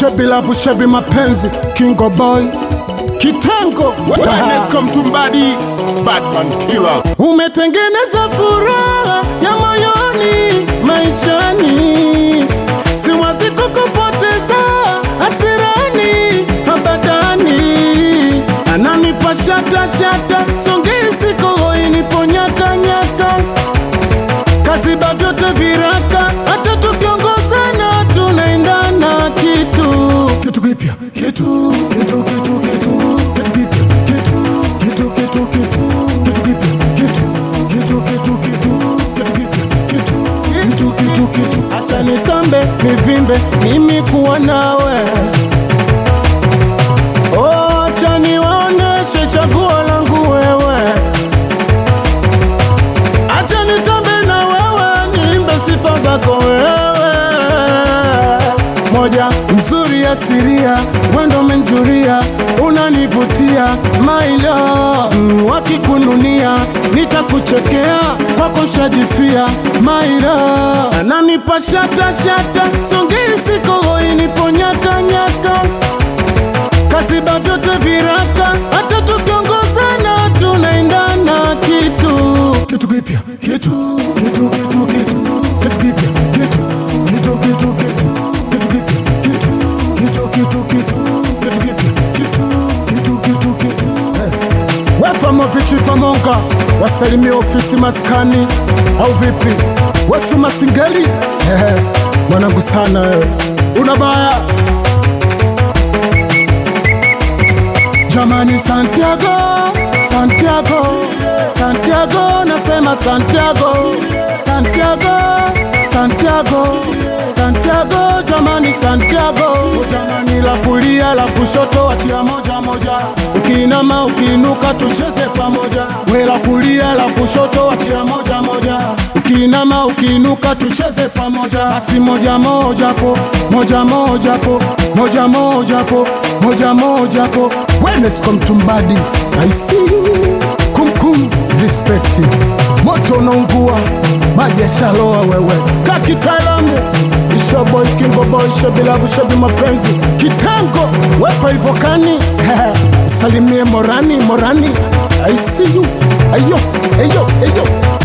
shebi lavu shebi mapenzi kingo boy kitengo Wellness Mtumbadi, Batman Killer. umetengeneza furaha ya moyoni maishani, siwazi kukupoteza hasirani abadani, ananipa shata shata songezi kohoini ponyakanyaka kaziba vyote viraka, hata tukiongozana tunaendana kitu kitu kipya kitu kitu kitu kitu kitu kipya kitu kitu kitu kitu kitu kipya kitu kitu kitu kitu kitu kipya kitu kitu kitu kitu acha nitambe nivimbe mimi kuwa nawe oh, acha niwaoneshe chaguo langu wewe acha nitambe na wewe niimbe sifa zako wewe moja mzuri asiria mwendo menjuria unanivutia mailo mm, wakikununia nitakuchekea kwako shajifia mailo ananipa shata shata songezi kohoini ponyakanyaka kasiba vyote viraka hata tukiongozana tunaendana kitu kitu kipya kitu kitu kitu kitu kitu kipya kitu kitu kitu kitu kitu kipya kitu kitu kitu kitu kitu kipya kitu kitu kitu kitu wefamo vichifamonga wasalimia ofisi maskani au vipi wasu masingeli Ehe, mwanangu sana wewe una baya Jamani Santiago, Santiago, Santiago, nasema Santiago, Santiago, Santiago, Santiago, jamani Santiago, jamani la kulia la kushoto, achia moja moja, ukiinama ukiinuka, tucheze pamoja, we la kulia la kushoto, achia moja moja, ukiinama ukiinuka, tucheze pamoja, basi moja moja po, moja moja po, moja moja po, moja moja po, wellness kwa mtumbadi, I see you, kumkum respect, moto unaungua, maji yashaloa wewe, ka kitaalamu Ishoboy Kingo Boy Shabilavu Shabi mapenzi Kitango wepa ivokani Salimie Morani Morani I see you Ayo Ayo Ayo